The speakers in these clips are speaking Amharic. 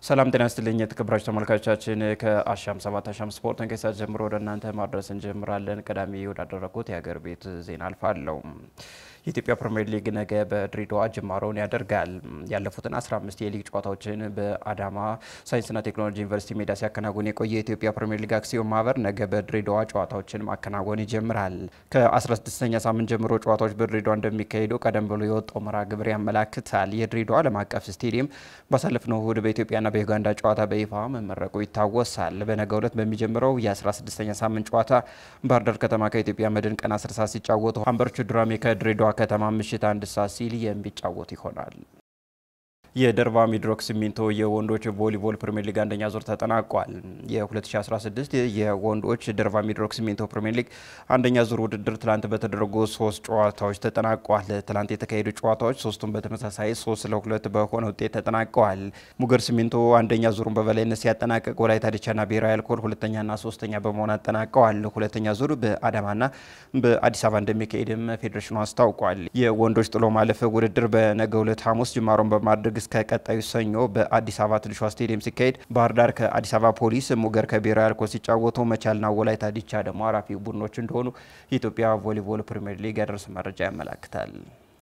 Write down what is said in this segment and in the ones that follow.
ሰላም ጤና ይስጥልኝ የተከበራችሁ ተመልካቾቻችን፣ ከአሻም ሰባት አሻም ስፖርትን ከሰዓት ጀምሮ ወደ እናንተ ማድረስ እንጀምራለን። ቀዳሚ ወዳደረጉት የሀገር ቤት ዜና አልፋለሁ። የኢትዮጵያ ፕሪምየር ሊግ ነገ በድሬዳዋ ጅማሮውን ያደርጋል። ያለፉትን 15 የሊግ ጨዋታዎችን በአዳማ ሳይንስና ቴክኖሎጂ ዩኒቨርሲቲ ሜዳ ሲያከናውን የቆየ የኢትዮጵያ ፕሪምየር ሊግ አክሲዮን ማህበር ነገ በድሬዳዋ ጨዋታዎችን ማከናወን ይጀምራል። ከ16ኛ ሳምንት ጀምሮ ጨዋታዎች በድሬዳዋ እንደሚካሄዱ ቀደም ብሎ የወጣው መርሃ ግብር ያመላክታል። የድሬዳዋ ዓለም አቀፍ ስቴዲየም ባሳለፍነው እሁድ በኢትዮጵያና በዩጋንዳ ጨዋታ በይፋ መመረቁ ይታወሳል። በነገው ዕለት በሚጀምረው የ16ኛ ሳምንት ጨዋታ ባህር ዳር ከተማ ከኢትዮጵያ መድን ቀን 10 ሰዓት ሲጫወቱ ሀምበርቾ ዱራሜ ከድሬዳዋ ከተማ ምሽት አንድ ሰዓት ሲል የሚጫወት ይሆናል። የደርባ ሚድሮክ ሲሚንቶ የወንዶች ቮሊቦል ፕሪሚየር ሊግ አንደኛ ዙር ተጠናቋል። የ2016 የወንዶች ደርባ ሚድሮክ ሲሚንቶ ፕሪሚየር ሊግ አንደኛ ዙር ውድድር ትላንት በተደረጉ ሶስት ጨዋታዎች ተጠናቋል። ትላንት የተካሄዱ ጨዋታዎች ሶስቱም በተመሳሳይ ሶስት ለሁለት በሆነ ውጤት ተጠናቀዋል። ሙገር ሲሚንቶ አንደኛ ዙሩን በበላይነት ሲያጠናቀቅ፣ ወላይታ ዲቻና ብሔራዊ አልኮል ሁለተኛና ሶስተኛ በመሆን አጠናቀዋል። ሁለተኛ ዙር በአዳማና በአዲስ አበባ እንደሚካሄድም ፌዴሬሽኑ አስታውቋል። የወንዶች ጥሎ ማለፍ ውድድር በነገው ዕለት ሐሙስ ጅማሮን በማድረግ እስከ ቀጣዩ ሰኞ በአዲስ አበባ ትንሿ ስቴዲየም ሲካሄድ ባህር ዳር ከአዲስ አበባ ፖሊስ፣ ሙገር ከብሔራዊ አልኮል ሲጫወቱ መቻልና ወላይታ ዲቻ ደግሞ አራፊ ቡድኖች እንደሆኑ የኢትዮጵያ ቮሊቦል ፕሪምየር ሊግ ያደረሰ መረጃ ያመላክታል።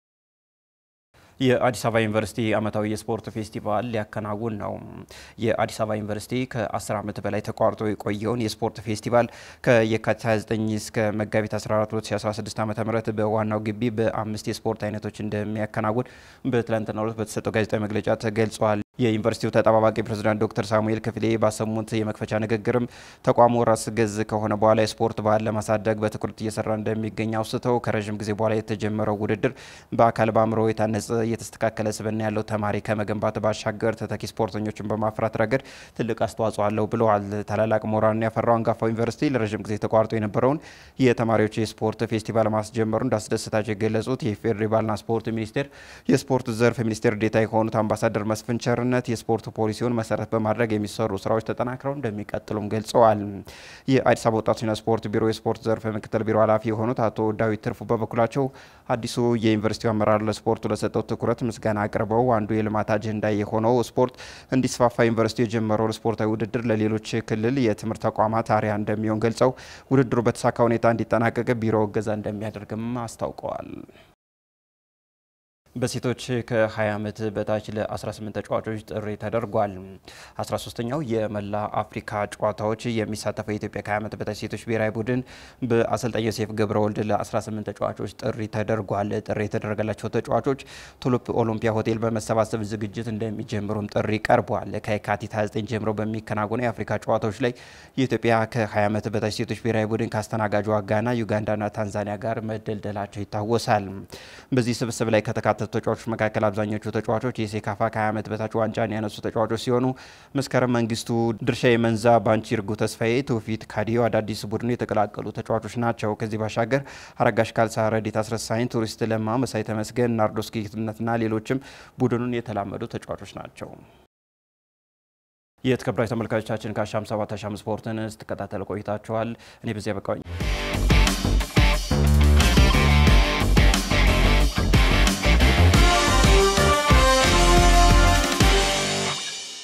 የአዲስ አበባ ዩኒቨርሲቲ ዓመታዊ የስፖርት ፌስቲቫል ሊያከናውን ነው። የአዲስ አበባ ዩኒቨርሲቲ ከ10 ዓመት በላይ ተቋርጦ የቆየውን የስፖርት ፌስቲቫል ከየካቲት 29 እስከ መጋቢት 14 2016 ዓ ም በዋናው ግቢ በአምስት የስፖርት አይነቶች እንደሚያከናውን በትላንትናው ዕለት በተሰጠው ጋዜጣዊ መግለጫ ተገልጿል። የዩኒቨርሲቲው ተጠባባቂ ፕሬዝዳንት ዶክተር ሳሙኤል ክፍሌ ባሰሙት የመክፈቻ ንግግርም ተቋሙ ራስ ገዝ ከሆነ በኋላ የስፖርት ባህል ለማሳደግ በትኩረት እየሰራ እንደሚገኝ አውስተው ከረዥም ጊዜ በኋላ የተጀመረው ውድድር በአካል በአእምሮ የታነጸ የተስተካከለ ስብዕና ያለው ተማሪ ከመገንባት ባሻገር ተተኪ ስፖርተኞችን በማፍራት ረገድ ትልቅ አስተዋጽኦ አለው ብለዋል። ታላላቅ ምሁራንን ያፈራው አንጋፋው ዩኒቨርሲቲ ለረዥም ጊዜ ተቋርጦ የነበረውን የተማሪዎች የስፖርት ፌስቲቫል ማስጀመሩ እንዳስደሰታቸው የገለጹት የኢፌዴሪ ባህልና ስፖርት ሚኒስቴር የስፖርት ዘርፍ ሚኒስቴር ዴኤታ የሆኑት አምባሳደር መስፍን ቸርነት የስፖርት ፖሊሲውን መሰረት በማድረግ የሚሰሩ ስራዎች ተጠናክረው እንደሚቀጥሉም ገልጸዋል። የአዲስ አበባ ወጣቶችና ስፖርት ቢሮ የስፖርት ዘርፍ ምክትል ቢሮ ኃላፊ የሆኑት አቶ ዳዊት ትርፉ በበኩላቸው አዲሱ የዩኒቨርሲቲው አመራር ለስፖርቱ ለሰጠው ትኩረት ምስጋና አቅርበው አንዱ የልማት አጀንዳ የሆነው ስፖርት እንዲስፋፋ ዩኒቨርሲቲው የጀመረውን ስፖርታዊ ውድድር ለሌሎች ክልል የትምህርት ተቋማት አርአያ እንደሚሆን ገልጸው ውድድሩ በተሳካ ሁኔታ እንዲጠናቀቅ ቢሮ እገዛ እንደሚያደርግም አስታውቀዋል። በሴቶች ከ20 ዓመት በታች ለ18 ተጫዋቾች ጥሪ ተደርጓል። 13ኛው የመላ አፍሪካ ጨዋታዎች የሚሳተፈው የኢትዮጵያ ከ20 ዓመት በታች ሴቶች ብሔራዊ ቡድን በአሰልጣኝ ዮሴፍ ገብረ ወልድ ለ18 ተጫዋቾች ጥሪ ተደርጓል። ጥሪ የተደረገላቸው ተጫዋቾች ቱሉፕ ኦሎምፒያ ሆቴል በመሰባሰብ ዝግጅት እንደሚጀምሩም ጥሪ ቀርቧል። ከየካቲት 29 ጀምሮ በሚከናወኑ የአፍሪካ ጨዋታዎች ላይ የኢትዮጵያ ከ20 ዓመት በታች ሴቶች ብሔራዊ ቡድን ከአስተናጋጇ ጋና፣ ዩጋንዳና ታንዛኒያ ጋር መደልደላቸው ይታወሳል። በዚህ ስብስብ ላይ ከተካ ተጫዋቾች መካከል አብዛኞቹ ተጫዋቾች የሴካፋ ከ20 ዓመት በታች ዋንጫን ያነሱ ተጫዋቾች ሲሆኑ መስከረም መንግስቱ፣ ድርሻ የመንዛ፣ ባንቺ እርጉ ተስፋዬ፣ ትውፊት ካዲዮ አዳዲስ ቡድኑ የተቀላቀሉ ተጫዋቾች ናቸው። ከዚህ ባሻገር አረጋሽ ካልሳ፣ ረዲት አስረሳኝ፣ ቱሪስት ለማ፣ መሳይ ተመስገን፣ ናርዶስ ጌትነትና ሌሎችም ቡድኑን የተላመዱ ተጫዋቾች ናቸው። የተከበራችሁ ተመልካቾቻችን ከአሻም ሰባት አሻም ስፖርትን ስትከታተል ቆይታችኋል። እኔ በዚያ በቃኝ።